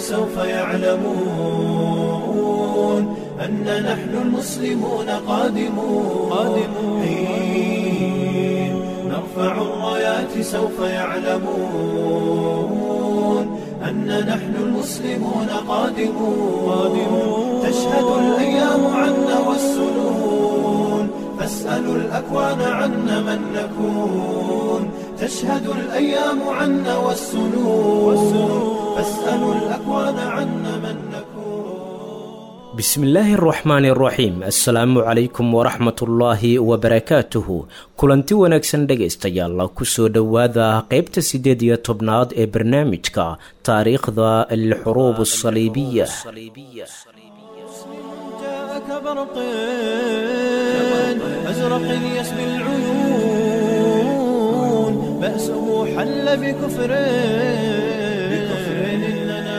سوف يعلمون أن نحن المسلمون قادمون قادمون حين نرفع الرايات سوف يعلمون أن نحن المسلمون قادمون قادمون تشهد الأيام عنا والسنون فاسألوا الأكوان عنا من نكون تشهد الأيام عنا والسنون فاسألوا الأكوان عنا من نكون bismillaahi araxmaani araxiim assalaamu calaykum waraxmatullaahi wabarakaatuhu kulanti wanaagsan dhegaystayaal kusoo dhowaada qeybta siddeed iyo tobnaad ee barnaamijka taariikhda alxuruub asaliibiya جاءك برق أزرق يسبي العيون بأسه حل بكفر بكفر إننا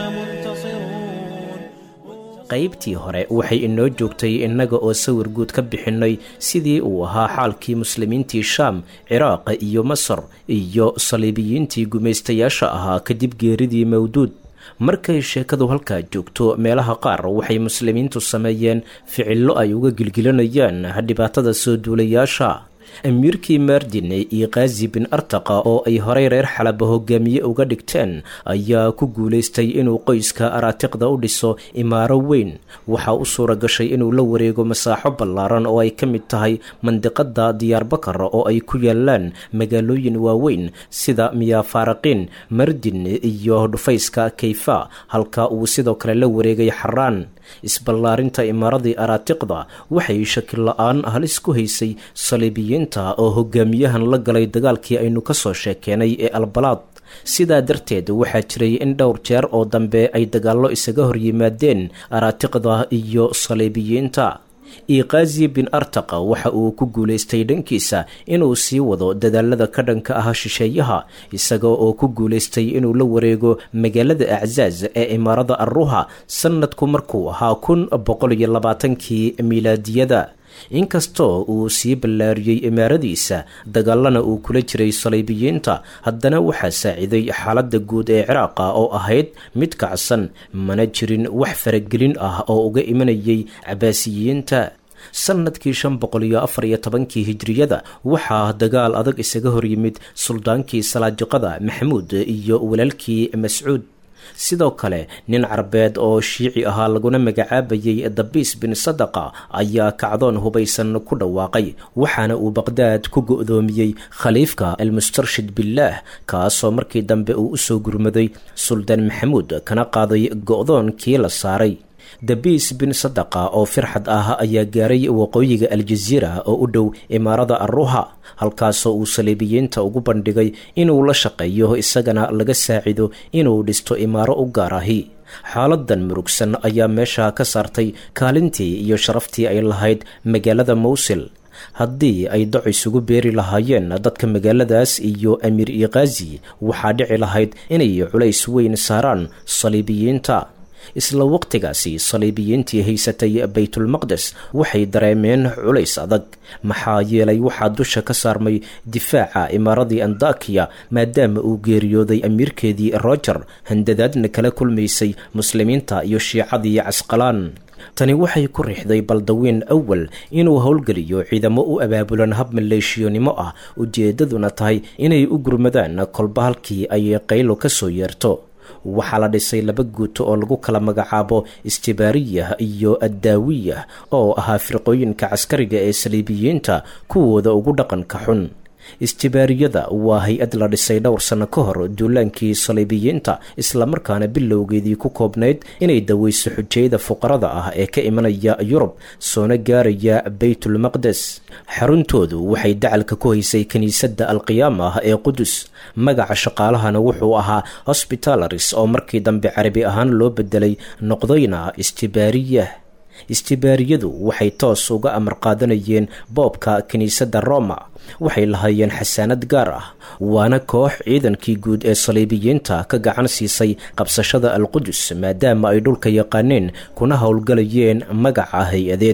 منتصرون qaybtii hore waxay inoo joogtay innaga oo sawir guud ka bixinay sidii uu ahaa xaalkii muslimiintii shaam ciraaq iyo masar iyo saliibiyiintii gumaystayaasha ahaa kadib geeridii mawduud markay sheekadu halkaa joogto meelaha qaar waxay muslimiintu sameeyeen ficillo ay uga gilgilanayaan dhibaatada soo duulayaasha amiirkii maardin iyo kaazi bin artaqa oo ay horey reer xalaba hogaamiye uga dhigteen ayaa ku guulaystay inuu qoyska araatiqda u dhiso imaaro weyn waxaa u suura gashay inuu la wareego masaaxo ballaaran oo ay ka mid tahay mandiqada diyaarbakar oo ay ku yaalaan magaalooyin waaweyn sida miyafaaraqiin mardin iyo dhufayska kayfa halka uu sidoo kale la wareegay xaraan isballaarinta imaaradii araatiqda waxay shakil la-aan halis ku haysay saliibiyiinta oo hogaamiyahan la galay dagaalkii aynu ka soo sheekeenay ee albalaad sidaa darteed waxaa jiray in dhowr jeer oo dambe ay dagaallo isaga horyimaadeen araatiqda iyo saliibiyiinta iqaazi bin artaqa waxa uu ku guulaystay dhankiisa inuu sii wado dadaalada ka dhanka ah shisheeyaha isaga oo ku guulaystay inuu la wareego magaalada aczaaz ee imaarada arruha sanadku markuu ahaa kun boqol iyo labaatankii miilaadiyada inkastoo uu sii ballaariyey imaaradiisa dagaalana uu kula jiray saliibiyiinta haddana waxaa saaciday xaaladda guud ee ciraaqa oo ahayd mid kacsan mana jirin wax faragelin ah oo uga imanayay cabaasiyiinta sanadkii shan boqol iyo afar iyo tobankii hijriyada waxaa dagaal adag isaga horyimid suldaankii salaajiqada maxamuud iyo walaalkii mascuud sidoo kale nin carbeed oo shiici ahaa laguna magacaabayay dabiis bin sadaqa ayaa kacdoon hubaysan ku dhawaaqay waxaana uu baqdaad ku go-doomiyey khaliifka almustarshid billaah kaasoo markii dambe uu usoo gurmaday suldaan maxamuud kana qaaday go-doonkii la saaray dabiis bin sadaqa oo firxad ah ayaa gaaray waqooyiga aljaziira oo u dhow imaarada arruha halkaasoo uu saliibiyiinta ugu bandhigay inuu la shaqeeyo isagana laga saacido inuu dhisto imaaro u gaar ahi xaaladan murugsan ayaa meesha ka saartay kaalintii iyo sharaftii ay lahayd magaalada mawsil haddii ay doc isugu beeri lahaayeen dadka magaaladaas iyo amiir iqaazi waxaa dhici lahayd inay culays weyn saaraan saliibiyiinta isla waqtigaasi saliibiyiintii haysatay baytulmaqdes waxay dareemeen culays adag maxaa yeelay waxaa dusha ka saarmay difaaca imaaradii andakiya maadaama uu geeriyooday amiirkeedii roger handadaadna kala kulmaysay muslimiinta iyo shiicadii casqalaan tani waxay ku riixday baldawiin awal inuu howlgeliyo ciidamo u abaabulan hab maleeshiyonimo ah ujeedaduna tahay inay u gurmadaan kolba halkii ay qaylo ka soo yeerto waxaa la dhisay laba guuto oo lagu kala magacaabo istibaariyah iyo addaawiyah oo ahaa firqooyinka caskariga ee saliibiyiinta kuwooda ugu dhaqanka xun istibaariyada waa hay-ad la dhisay dhowr sanno ka hor duulaankii saliibiyiinta islamarkaana bilowgeedii ku koobnayd inay daweyso xujayada fuqarada ah ee ka imanaya yurub soona gaaraya baytulmaqdes xaruntoodu waxay dacalka ku haysay kiniisadda alqiyaama ah ee qudus magaca shaqaalahana wuxuu ahaa hosbitalaris oo markii dambe carabi ahaan loo bedelay noqdayna istibaariyah istibaariyadu waxay toos uga amar qaadanayeen boobka kiniisadda roma waxay lahaayeen xasaanad gaar ah waana koox ciidankii guud ee saliibiyiinta ka gacan siisay qabsashada alqudus maadaama ay dhulka yaqaaneen kuna howlgalayeen magaca hay-adeed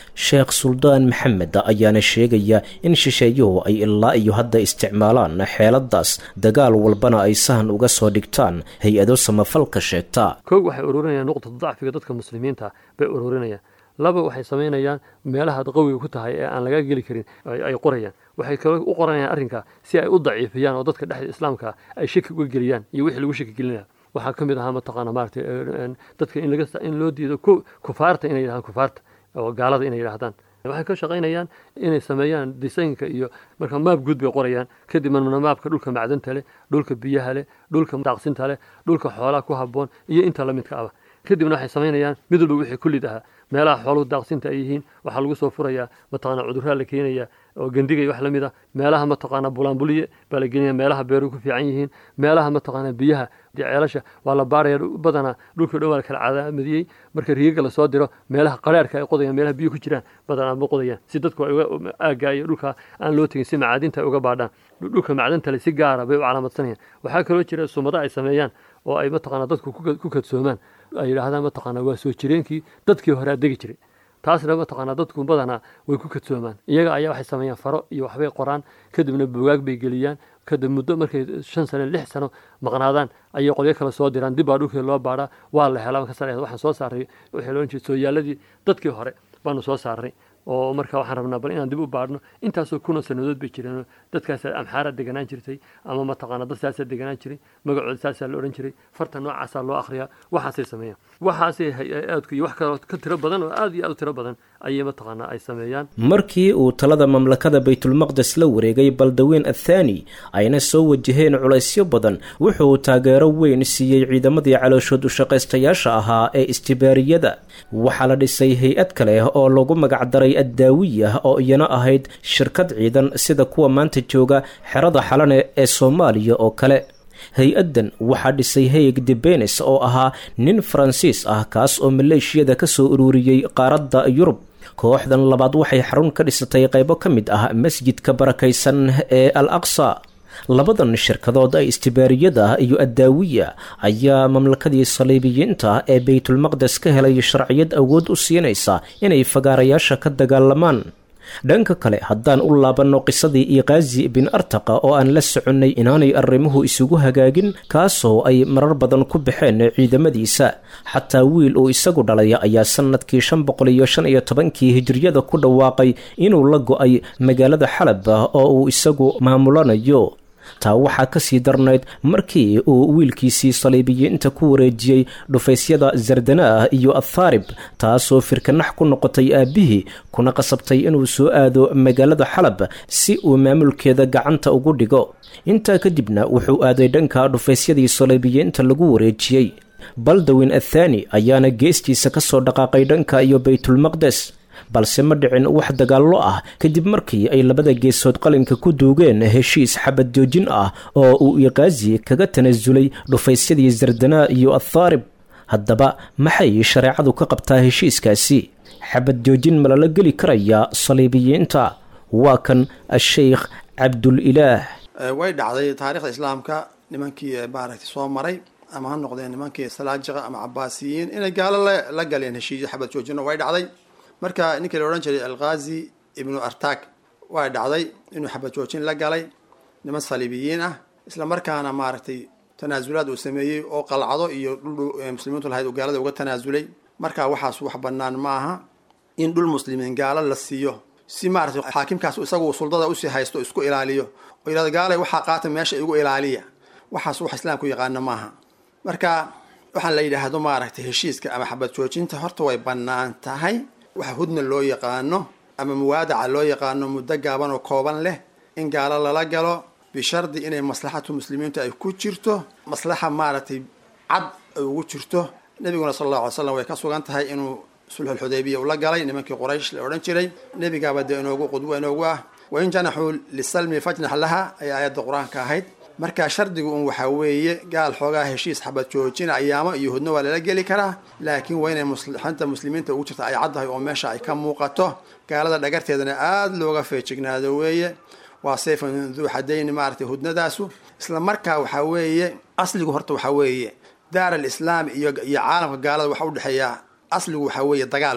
sheekh suldaan maxamed ayaana sheegaya in shisheeyuhu ay ilaa iyo hadda isticmaalaan xeeladaas dagaal walbana ay sahan uga soo dhigtaan hay-ado samafalka sheegta koog waxay ururinayaan nuqdada dacfiga dadka muslimiinta bay ururinayaan laba waxay samaynayaan meelahaad qawiga ku tahay ee aan laga geli karin ay qorayaan waxay kale u qoranayaan arrinka si ay u daciifiyaan oo dadka dhexda islaamka ay shaki uga geliyaan iyo wixii lagu shaki gelinaya waxaa ka mid ahaa mataqaana maaragtay dadka in laga in loo diido kufaarta inay yidhahdaan kufaarta oo gaalada inay yidhahdaan waxay ka shaqaynayaan inay sameeyaan disaynka iyo marka maab guud bay qorayaan kadibna maabka dhulka macdanta leh dhulka biyaha leh dhulka daaqsinta leh dhulka xoolaha ku habboon iyo inta la midka aba kadibna waxay samaynayaan mid walba wixii kullid ahaa meelaha xooluhu daaqsinta ay yihiin waxaa lagu soo furayaa mataqaana cudurraa la keenaya oo gendiga iyo wax la mid a meelaha mataqaana bulaanbuliye baa la gelinaya meelaha beeruhu ku fiican yihiin meelaha mataqaana biyaha ceelasha waa la baaraya badanaa dhulkii dhan waa la kala cadaamadiyey marka riigaga lasoo diro meelaha qaraarka ay qodayaan meelaha biyo ku jiraan badanaa ma qodayaan si dadku ay uga aagga iyo dhulka aan loo tegin si macaadinta ay uga baadhaan dhulka macdanta le si gaara bay u calaamadsanayaan waxaa kaloo jira sumado ay sameeyaan oo ay mataqaana dadku ku kadsoomaan ay yidhaahdaan mataqaana waa soo jireenkii dadkii hore degi jiray taasna mataqaanaa dadku badanaa way ku kadsoomaan iyaga ayaa waxay sameeyaan faro iyo waxbay qoraan kadibna bugaag bay geliyaan kadib muddo markay shan sano lix sano maqnaadaan ayay qolyo kale soo diraan dib baa dhulkii loo baadhaa waa la helaa markaas waxaan soo saaray waxay loohan jiray sooyaaladii dadkii hore baanu soo saarnay oo marka waxaan rabnaa bal inaan dib u baadhno intaasoo kuna sanadood bay jireen dadkaas amxaara deganaan jirtay ama mataqaana dad saasaa deganaan jiray magacooda saasaa la odhan jiray farta noocaasaa loo akhriyaa waxaasay sameeyaan waxaasay hay-aadku iyo wax kaloo ka tiro badan oo aad iyo aad u tiro badan ayay mataqaanaa ay sameeyaan markii uu talada mamlakada baytulmaqdes la wareegay baldaweyn athaani ayna soo wajaheen culaysyo badan wuxuu taageero weyn siiyey ciidamadii calooshood ushaqaystayaasha ahaa ee istibaariyada waxaa la dhisay hay-ad kale oo lagu magacdaray addaawiya oo iyana ahayd shirkad ciidan sida kuwa maanta jooga xerada xalane ee soomaaliya oo kale hay-addan waxaa dhisay hayeg debenes oo ahaa nin faransiis ah kaas oo maleeshiyada ka soo ururiyey qaaradda yurub kooxdan labaad waxay xarun ka dhisatay qaybo ka mid ah masjidka barakaysan ee al aqsa labadan shirkadood ee istibaariyada iyo addaawiya ayaa mamlakadii saliibiyiinta ee baytulmaqdes ka helay sharciyad awood u siinaysa inay fagaarayaasha ka dagaalamaan dhanka kale haddaan u laabanno qisadii iqaazi bin artaqa oo aan la soconnay inaanay arrimuhu isugu hagaagin kaasoo ay marar badan ku baxeen ciidamadiisa xataa wiil uu isagu dhalay ayaa sannadkii shan boqol iyo shan iyo tobankii hijiriyada ku dhawaaqay inuu la go-ay magaalada xalab oo uu isagu maamulanayo taa waxaa ka sii darnayd markii uu wiilkiisii saliibiyiinta ku wareejiyey dhufaysyada zardanaah iyo athaarib taasoo firkanax ku noqotay aabbihii kuna qasabtay inuu soo aado magaalada xalab si uu maamulkeeda gacanta ugu dhigo intaa kadibna wuxuu aaday dhanka dhufaysyadii saliibiyiinta lagu wareejiyey baldawin athaani ayaana geestiisa ka soo dhaqaaqay dhanka iyo baytulmaqdes balse ma dhicin wax dagaallo ah kadib markii ay labada geesood qalinka ku duugeen heshiis xabad joojin ah oo uu iqaazi kaga tanasulay dhufaysyadii zardanaa iyo athaarib haddaba maxay shareecadu ka qabtaa heshiiskaasi xabad joojin ma lala geli karayaa saliibiyiinta waa kan a-sheykh cabdulilaah way dhacday taarikhda islaamka nimankii maaragtay soo maray ama ha noqdeen nimankii salaajiqa ama cabaasiyiin inay gaalo la galeen heshiisyo xabad joojino way dhacday marka ninkii la odhan jiray alkhazi ibnu artag waa dhacday inuu xabad joojin la galay niman saliibiyiin ah isla markaana maaragtay tanaasulaad uu sameeyey oo qalcado iyo dhul muslimiintu lahayd uu gaalada uga tanaasulay marka waxaas wax banaan ma aha in dhul muslimiin gaalo la siiyo si maaragtay xaakimkaas isagu suldada usii haysto isku ilaaliyo oo yidhahdo gaalay waxaa qaata meesha igu ilaaliya waxaas wax islaamku yaqaano maaha marka waxaan la yidhaahdo maaragtay heshiiska ama xabad joojinta horta way bannaan tahay waxa hudna loo yaqaano ama muwaadaca loo yaqaano muddo gaaban oo kooban leh in gaalo lala galo bishardi inay maslaxatu muslimiintu ay ku jirto maslaxa maaragtay cad ay ugu jirto nebiguna sala allahu alay slam way ka sugan tahay inuu sulxulxudaybiya ula galay nimankii quraysh la odhan jiray nebigaaba dee inoogu qudwo inoogu ah wain janaxuu lisalmi fajnax laha ayaa aayadda qur-aanka ahayd marka shardigu un waxaa weeye gaal xoogaa heshiis xabad joojina ayaamo iyo hudno waa lala geli karaa laakiin waa inay muslixanta muslimiinta ugu jirta ay caddahay oo meesha ay ka muuqato gaalada dhagarteedana aada looga feejignaado weeye waa sayfan duu xadayni maaragtay hudnadaasu isla markaa waxaa weeye asligu horta waxaa weeye daar alislaam iyo iyo caalamka gaalada waxa udhexeeyaa asligu waxaa weeye dagaal wey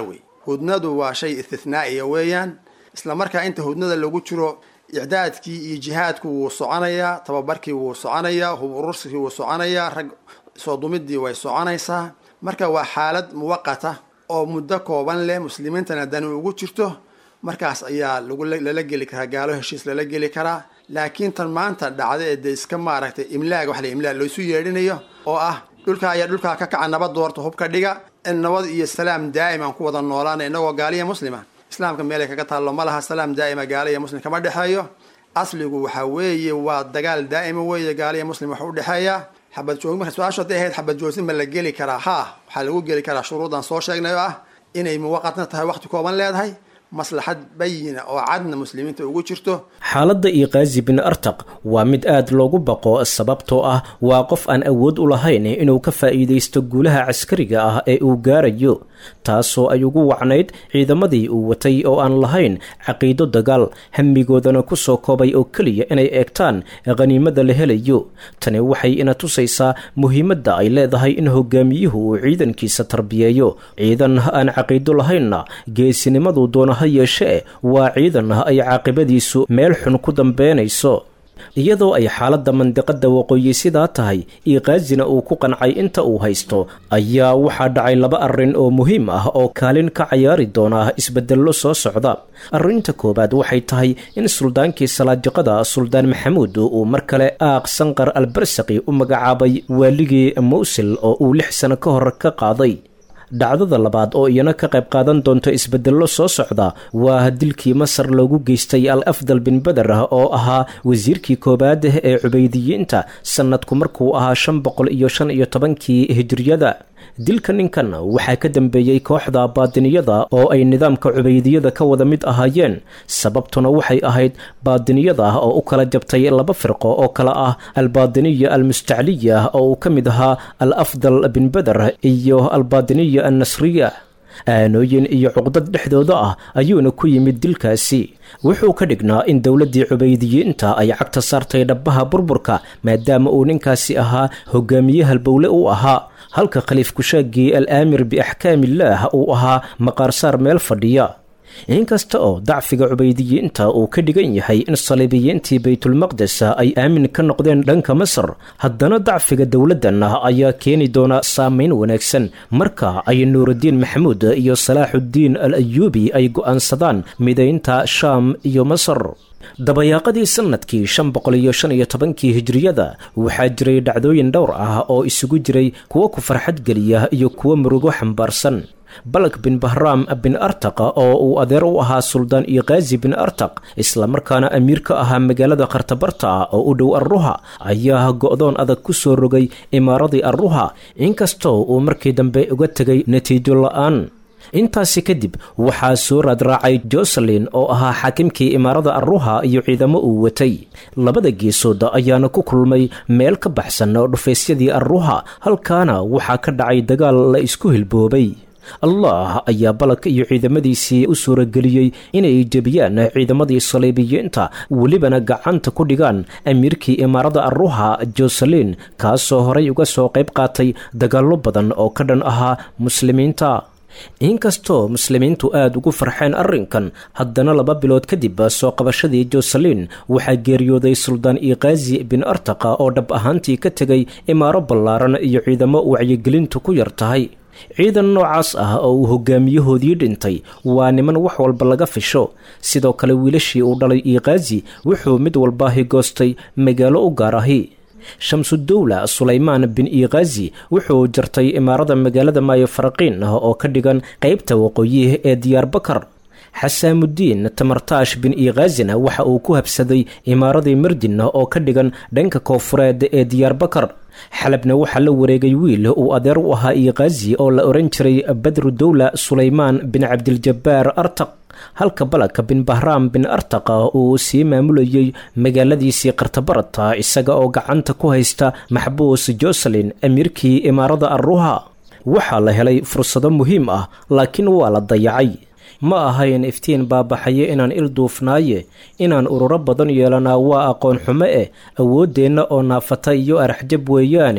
hudnadu waa shay istithnaa'iya weeyaan isla markaa inta hudnada lagu jiro icdaadkii iyo jihaadku wuu soconayaa tababarkii wuu soconayaa hub ururskii wuu soconayaa rag soo dumidii way soconaysaa marka waa xaalad muwaqata oo muddo kooban leh muslimiintana dani ugu jirto markaas ayaa lala geli karaa gaalo heshiis lala geli karaa laakiin tan maanta dhacda ee dee iska maaragtay imlaaga wax la imlaag laysu yeedhinayo oo ah dhulkaa ayaa dhulkaa ka kaca nabad doorta hubka dhiga in nabad iyo salaam daa'iman ku wada noolaana inagoo gaaliya muslima islaamka meelay kaga taallo ma laha salaam daa'ima gaaliya muslim kama dhexeeyo asligu waxaa weeye waa dagaal daa'ima weeye gaaliya muslim wax u dhexeeya xabad joogin marka su-aashu hadday ahayd xabad joogsin ma la geli karaa haa waxaa lagu geli karaa shuruudan soo sheegnay oo ah inay muwaqatna tahay waqti kooban leedahay maslaxad bayina oo cadna muslimiinta ugu jirto xaaladda iqaazi bin artaq waa mid aad loogu baqo sababtoo ah waa qof aan awood u lahayn inuu ka faa'iidaysto guulaha caskariga ah ee uu gaarayo taasoo ay ugu wacnayd ciidamadii uu watay oo aan lahayn caqiido dagaal hamigoodana ku soo koobay oo keliya inay eegtaan khaniimada la helayo tani waxay ina tusaysaa muhiimadda ay leedahay in hogaamiyuhu uu ciidankiisa tarbiyeeyo ciidan aan caqiido lahaynna geesinimadu doona ha yeeshee waa ciidan ay caaqibadiisu meel xun ku dambeynayso iyadoo ay xaaladda mandiqadda waqooyi sidaa tahay iqaazina uu ku qancay inta uu haysto ayaa waxaa dhacay laba arrin oo muhiim ah oo kaalin ka cayaari doona isbedello soo socda arrinta koowaad waxay tahay in suldaankii salaajiqada suldaan maxamuud uu mar kale aaq sanqar albarsaqi u magacaabay waaligii mawsil oo uu lix sano ka hor ka qaaday dhacdada labaad oo iyana ka qayb qaadan doonto isbedello soo socda waa dilkii masar loogu geystay al afdal bin beder oo ahaa wasiirkii koowaad ee cubaydiyiinta sannadku markuu ahaa shan boqol iyo shan iyo tobankii hijiriyada dilka ninkan waxaa ka dambeeyey kooxda baadiniyada oo ay nidaamka cubaydiyada ka wada mid ahaayeen sababtuna waxay ahayd baadiniyada oo u kala jabtay laba firqo oo kale ah albaadiniya almustacliya oo uu ka mid ahaa al afdal bin beder iyo albaadiniya annasriya aanooyin iyo cuqdad dhexdooda ah ayuuna ku yimid dilkaasi wuxuu ka dhignaa in dowladdii cubaydiyiinta ay cagta saartay dhabbaha burburka maadaama uu ninkaasi ahaa hogaamiye halbowle u ahaa halka khaliif kushaagii al aamir biaxkaamillaah uu ahaa maqaarsaar meel fadhiya inkasta oo dacfiga cubaydiyiinta uu ka dhigan yahay in saliibiyiintii baytulmaqdes ay aamin ka noqdeen dhanka masar haddana dacfiga dowladdan ayaa keeni doona saameyn wanaagsan marka ay nuurudiin maxamuud iyo salaaxuddiin al ayuubi ay go'aansadaan midaynta shaam iyo masar dabayaaqadii sannadkii shan boqol iyo shan iyo tobankii hijiriyada waxaa jiray dhacdooyin dhowr ah oo isugu jiray kuwo ku farxad geliya iyo kuwo murugo xambaarsan balak bin bahraam bin artaq oo uu adeer u ahaa suldaan iqaazi bin artaq islamarkaana amiir ka ahaa magaalada khartabarta oo u dhow arruha ayaa go'doon adag ku soo rogay imaaradii arruha inkastoo uu markii dambe uga tegay natiijo la'aan intaasi kadib waxaa soo raadraacay joselin oo ahaa xaakimkii imaarada arruha iyo ciidamo uu watay labada geesood ayaana ku kulmay meel ka baxsan oo dhufaysyadii arruha halkaana waxaa ka dhacay dagaal la isku hilboobay allah ayaa balak iyo ciidamadiisii u suurageliyey inay jebiyaan ciidamadii saliibiyiinta welibana gacanta ku dhigaan amiirkii imaarada arruha joselin kaasoo horay uga soo qayb qaatay dagaallo badan oo ka dhan ahaa muslimiinta inkastoo muslimiintu aada ugu farxeen arrinkan haddana laba bilood kadib soo qabashadii joselin waxaa geeriyooday suldaan iqaazi bin artaqa oo dhab ahaantii ka tegay imaaro ballaaran iyo ciidamo wacyigelintu ku yar tahay ciidan noocaas ah oo uu hogaamiyahoodii dhintay waa niman wax walba laga fisho sidoo kale wiilashii uu dhalay iqaazi wuxuu mid walba higoostay magaalo u gaar ahi shamsudowla sulaymaan bin iqaazi wuxuu jartay imaarada magaalada maayo faraqiin oo ka dhigan qaybta waqooyi ee diyaarbakar xasaamudiin tamartaash bin iqaazina waxa uu ku habsaday imaaradii mardin oo ka dhigan dhanka koofureed ee diyaarbakar xalabna waxaa la wareegay wiil uu adeer u ahaa iqaazi oo la ohan jiray badru dowla sulaymaan bin cabdiljabbaar artaq halka balaka bin bahraam bin artaqa uu sii maamulayey magaaladiisii kartabarata isaga oo gacanta ku haysta maxbuus joselin amiirkii imaarada arruha waxaa la helay fursado muhiim ah laakiin waa la dayacay ma ahayn iftiin baabaxaye inaan il duufnaaye inaan ururo badan yeelanaa waa aqoon xumo eh awooddeenna oo naafata iyo araxjab weeyaane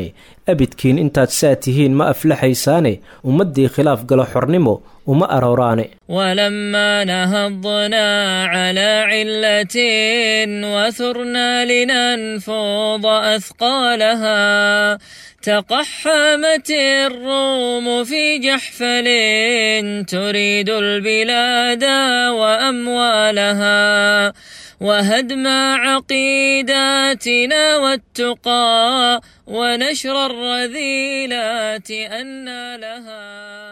abidkiin intaad saa tihiin ma aflaxaysaane ummaddii khilaaf galo xornimo uma arooraane ولما نهضنا على علة وثرنا لننفض أثقالها تقحمت الروم في جحفل تريد البلاد وأموالها وهدم عقيداتنا والتقى ونشر الرذيلات أن لها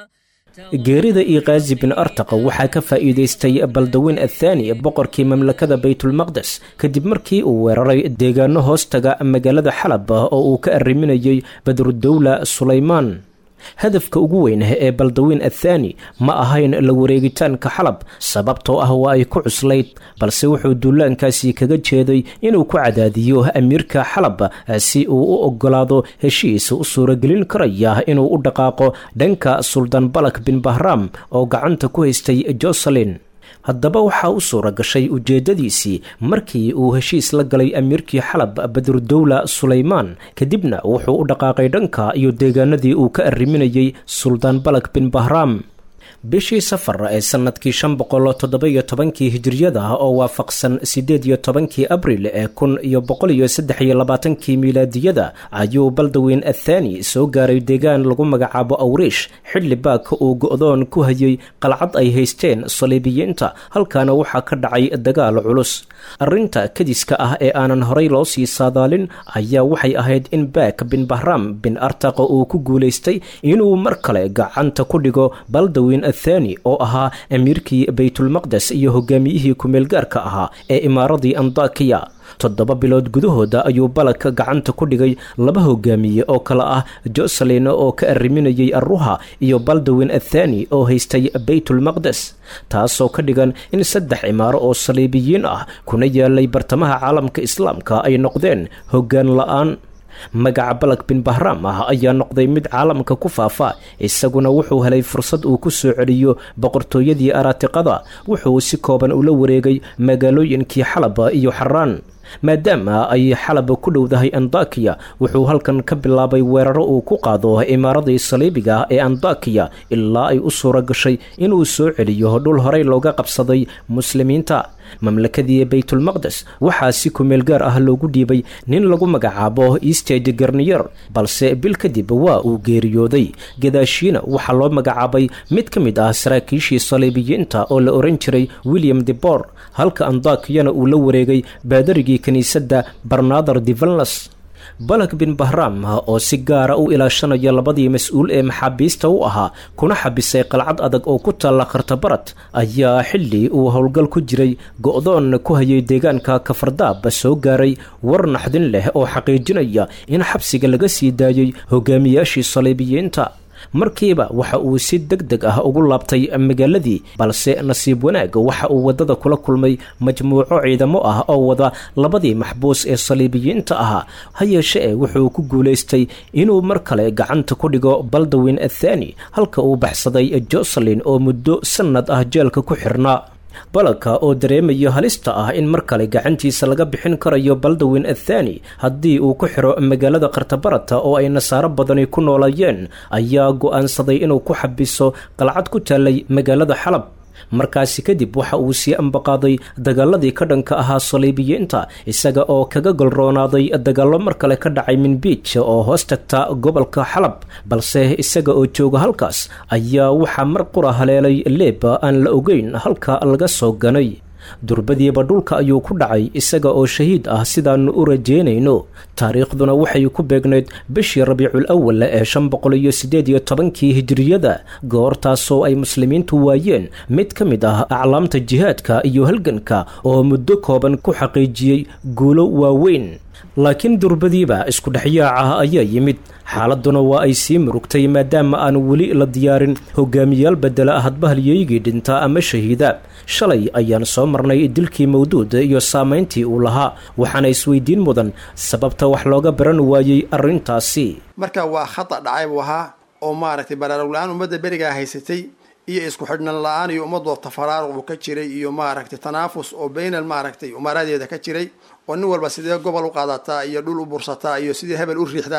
geerida iikaazi bin artaqa waxaa ka faa'iidaystay baldaweyn athaani boqorkii mamlakada baytulmaqdes kadib markii uu weeraray deegaano hoostaga magaalada xalab oo uu ka arriminayay badrudowla sulaymaan hadafka ugu weyn ee baldaweyn athaani ma ahayn la wareegitaanka xalab sababtoo ah waa ay ku cuslayd balse wuxuu duulaankaasi kaga jeeday inuu ku cadaadiyo amiirka xalab si uu u ogolaado heshiis u suuragelin karaya inuu u dhaqaaqo dhanka suldaan balak bin bahram oo gacanta ku haystay joselin haddaba waxaa u suura gashay ujeeddadiisii markii uu heshiis la galay amiirkii xalab badrudowla sulaymaan kadibna wuxuu u dhaqaaqay dhanka iyo deegaanadii uu ka arriminayay suldaan balak bin bahram bishii safar ee sannadkii shan boqol toddoba-iyo tobankii hijiriyada oo waafaqsan siddeed iyo tobankii abril ee kun iyo boqol iyo saddex iyo labaatankii miilaadiyada ayuu baldaweyn athaani soo gaaray deegaan lagu magacaabo awriish xilli baak uu go-doon ku hayay qalcad ay haysteen saliibiyiinta halkaana waxaa ka dhacay dagaal culus arrinta kadiska ah ee aanan horay loo sii saadaalin ayaa waxay ahayd in baak bin bahram bin artaqa uu ku guulaystay inuu mar kale gacanta ku dhigo baldaweyn athani oo ahaa amiirkii baytulmaqdes iyo hogaamiyihii ku-meelgaarka ahaa ee imaaradii andakiya toddoba bilood gudahooda ayuu balak gacanta ku dhigay laba hogaamiye oo kale ah joselin oo ka arriminayay arruha iyo baldaweyn athani oo haystay baytulmaqdes taasoo ka dhigan in saddex cimaaro oo saliibiyiin ah kuna yaalay bartamaha caalamka islaamka ay noqdeen hoggaan la-aan magaca balak bin bahram ah ayaa noqday mid caalamka ku faafa isaguna wuxuu helay fursad uu ku soo celiyo boqortooyadii araatiqada wuxuu si kooban ula wareegay magaalooyinkii xalaba iyo xaraan maadaama ay xalab ku dhowdahay andakiya wuxuu halkan ka bilaabay weeraro uu ku qaado imaaradii saliibiga ee andakiya ilaa ay u suura gashay inuu soo celiyo dhul horey looga qabsaday muslimiinta mamlakadii baytulmaqdes waxaa si kumeel gaar ah loogu dhiibay nin lagu magacaabo eastage garniyer balse bil kadib waa uu geeriyooday gadaashiina waxaa loo magacaabay mid ka mid ah saraakiishii saliibiyiinta oo la oran jiray william debor halka andakiyana uu la wareegay baadarigii kiniisadda barnader devalnas balak bin bahram oo si gaara u ilaashanaya labadii mas-uul ee maxaabiista u ahaa kuna xabisay qalcad adag oo ku taalla khartabarad ayaa xilli uu howlgal ku jiray go-doon ku hayay deegaanka kafardaab soo gaaray war naxdin leh oo xaqiijinaya in xabsiga laga sii daayey hogaamiyaashii saliibiyiinta markiiba waxa uu si deg deg ah ugu laabtay magaaladii balse nasiib wanaag waxa uu waddada kula kulmay majmuuco ciidamo ah oo wada labadii maxbuus ee saliibiyiinta ahaa ha yeeshee wuxuu ku guulaystay inuu mar kale gacanta ku dhigo baldawin athani halka uu baxsaday joselin oo muddo sannad ah jeelka ku xirnaa balaka oo dareemayo halista ah in mar kale gacantiisa laga bixin karayo baldawin athani haddii uu ku xiro magaalada khartabarata oo ay nasaaro badani ku noolayeen ayaa go'aansaday inuu ku xabiso qalcad ku taallay magaalada xalab markaasi kadib waxa uu sii ambaqaaday dagaaladii ka dhanka ahaa saliibiyiinta isaga oo kaga golroonaaday dagaallo mar kale ka dhacay minbiij oo hoos tagta gobolka xalab balse isaga oo jooga halkaas ayaa waxaa mar qura haleelay leeb aan la ogeyn halka laga soo ganay durbadiiba dhulka ayuu ku dhacay isaga oo shahiid ah sidaannu u rajeynayno taariikhduna waxay ku beegnayd bishii rabiicul awal ee shan boqol iyo siddeed iyo tobankii hijiriyada goortaasoo ay muslimiintu waayeen mid ka mid ah aclaamta jihaadka iyo halganka oo muddo kooban ku xaqiijiyey guulo waaweyn laakiin durbadiiba isku dhexyaaca ayaa yimid xaaladuna waa ay sii murugtay maadaama aan weli la diyaarin hogaamiyaal bedela hadba halyeygii dhintaa ama shahiida shalay ayaan soo marnay dilkii mawduud iyo saamayntii uu lahaa waxaana isweydiin mudan sababta wax looga baran waayey arrintaasi marka waa khata dhacay buu ahaa oo maaragtay baraarug la-aan ummadda berigaa haysatay iyo isku xidhnan la-aan iyo ummadoo tafaraaruq uu ka jiray iyo maaragtay tanaafus oo baynal maaragtay umaaradeeda ka jiray oo nin walba sidee gobol u qaadataa iyo dhul u bursataa iyo sidii hebel u riixdaa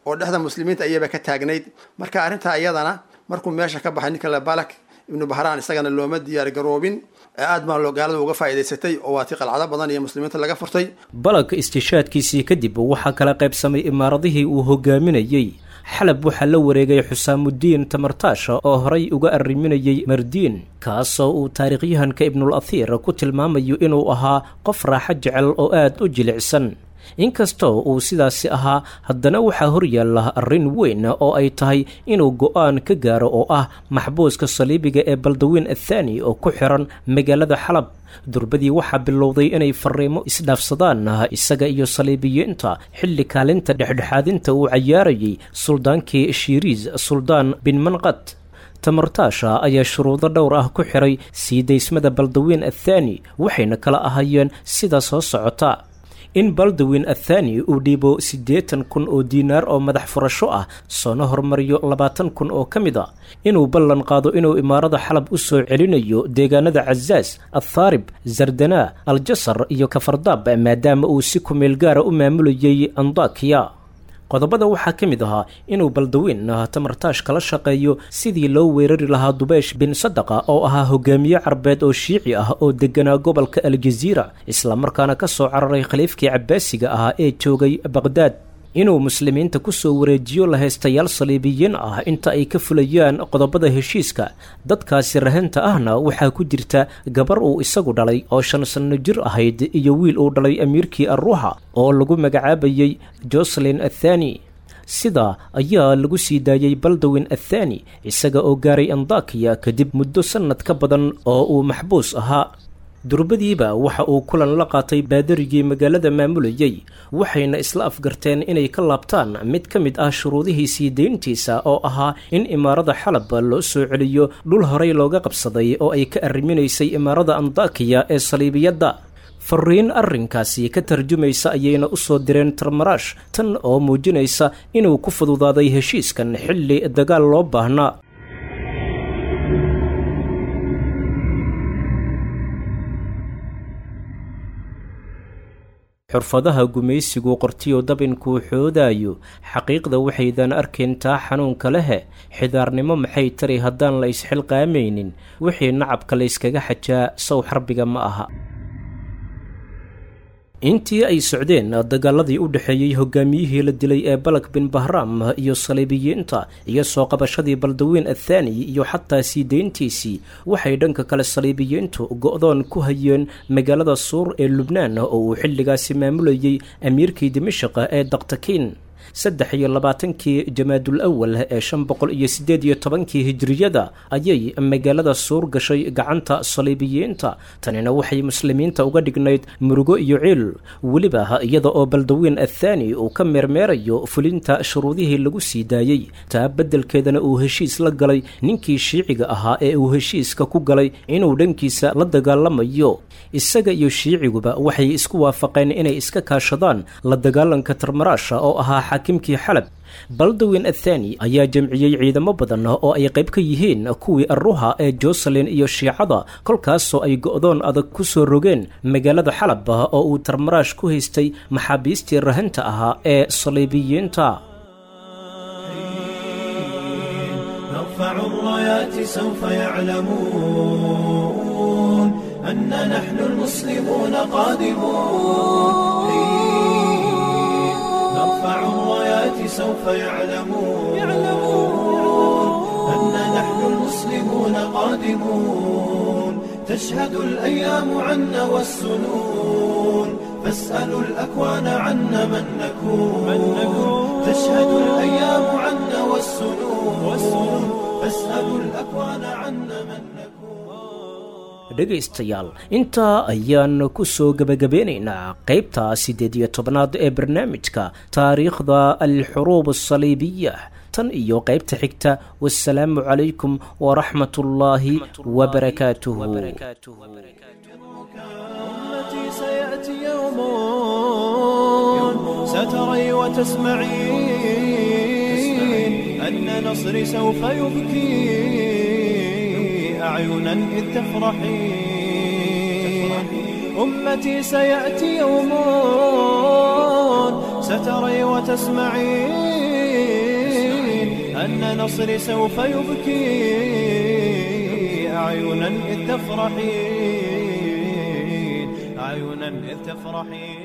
oo dhexda muslimiinta ayaba ka taagnayd marka arrintaa iyadana markuu meesha ka baxay ninka balak ibnu bahraan isagana looma diyaar garoobin aad baa loo gaalada uga faa'iidaysatay oo waa ti qalcado badan iyo muslimiinta laga furtay balak istishaadkiisii kadib waxaa kala qaybsamay imaaradihii uu hogaaminayey xalab waxaa la wareegay xusaamudiin tamartaasha oo horay uga arriminayey mardiin kaasoo uu taariikhyahanka ibnul athiir ku tilmaamayo inuu ahaa qof raaxo jecel oo aad u jilicsan inkastoo uu sidaasi ahaa haddana waxaa horyaalla arrin weyn oo ay tahay inuu go'aan ka gaaro oo ah maxbuuska saliibiga ee baldawiin athaani oo ku xiran magaalada xalab durbadii waxaa bilowday inay fariimo isdhaafsadaan isaga iyo saliibiyiinta xilli kaalinta dhexdhexaadinta uu cayaarayay suldaankii shiiriis suldaan bin manqad tamartaasha ayaa shuruudo dhowr ah ku xiray sii daysmada baldawiin athaani waxayna kala ahayeen sida soo socota in baldawin athani uu dhiibo siddeetan kun oo diinaar oo madax furasho ah soona hormariyo labaatan kun oo ka mid a inuu ballan qaado inuu imaarada xalab u soo celinayo deegaanada cazaas althaarib zardanaa aljasar iyo kafardaab maadaama uu si kumeel gaara u maamulayay andakiya qodobada waxaa ka mid ahaa inuu baldawiin tamartaash kala shaqeeyo sidii loo weerari lahaa dubeesh bin sadaqa oo ahaa hogaamiye carbeed oo shiici ah oo deganaa gobolka aljaziira islamarkaana ka soo cararay khaliifkii cabbaasiga ahaa ee joogay baqhdaad inuu muslimiinta ku soo wareejiyo lahaystayaal saliibiyiin ah inta ay ka fulayaan qodobada heshiiska dadkaasi rahanta ahna waxaa ku jirta gabar uu isagu dhalay oo shan sanno jir ahayd iyo wiil uu dhalay amiirkii arruuxa oo lagu magacaabayey joselin athani sidaa ayaa lagu sii daayey baldawin athani isaga oo gaaray andakiya kadib muddo sannad ka badan oo uu maxbuus ahaa durbadiiba waxa uu kulan la qaatay baadarigii magaalada maamulayey waxayna isla afgarteen inay ka laabtaan mid ka mid ah shuruudihii sii dayntiisa oo ahaa in imaarada xalab loo soo celiyo dhul horey looga qabsaday oo ay ka arriminaysay imaarada andakiya ee saliibiyadda fariin arrinkaasi ka tarjumaysa ayayna u soo direen tarmaraash tan oo muujinaysa inuu ku fududaaday heshiiskan xilli dagaal loo baahnaa xurfadaha gumaysigu qortiyo dabinkuu xoodaayo xaqiiqda waxaydan arkayntaa xanuunka lehe xidaarnimo maxay tari haddaan la isxilqaamaynin wixii nacabka layskaga xajaa sow xarbiga ma aha intii ay socdeen dagaaladii u dhexeeyey hogaamiyihii la dilay ee balak bin bahraam iyo saliibiyiinta iyo soo qabashadii baldawiin athani iyo xataa sii deyntiisii waxay dhanka kale saliibiyiintu go'doon ku hayeen magaalada suur ee lubnaan oo uu xilligaasi maamulayey amiirkii dimashaq ee daktakiin saddex iyo labaatankii jamaadul awal ee shan boqol iyo siddeed iyo tobankii hijiriyada ayay magaalada suur gashay gacanta saliibiyiinta tanina waxay muslimiinta uga dhignayd murugo iyo ciil weliba iyada oo baldawiin athani uu ka meermeerayo fulinta shuruudihii lagu sii daayey taa beddelkeedana uu heshiis la galay ninkii shiiciga ahaa ee uu heshiiska ku galay inuu dhankiisa la dagaalamayo isaga iyo shiiciguba waxay isku waafaqeen inay iska kaashadaan la dagaalanka tarmaraasha oo ahaa xaakimkii xalab baldawin athani ayaa jamciyey ciidamo badan oo ay qayb ka yihiin kuwii arruha ee joselin iyo shiicada kolkaasoo ay go'doon adag ku soo rogeen magaalada xalab oo uu tarmaraash ku haystay maxaabiistii rahanta ahaa ee saliibiyiinta نرفع الرايات سوف يعلمون أن نحن المسلمون قادمون نرفع الرايات سوف يعلمون أن نحن المسلمون قادمون تشهد الأيام عنا والسنون فاسألوا الأكوان عنا من نكون تشهد الأيام عنا والسنون فاسألوا الأكوان عنا من نكون dhegaystayaal intaa ayaan ku soo gebagabeynaynaa qaybta siddeed iyo tobnaad ee barnaamijka taariikhda alxuruub asaliibiya tan iyo qaybta xigta wasalaamu calaykum waraxmat ullaahi wabarakaatuhu أمتي سيأتي يوم ستري وتسمعين أن نصري سوف يبكي أعينا إذ تفرحين أمتي سيأتي يوم ستري وتسمعين أن نصري سوف يبكي أعينا إذ تفرحين أعينا إذ تفرحين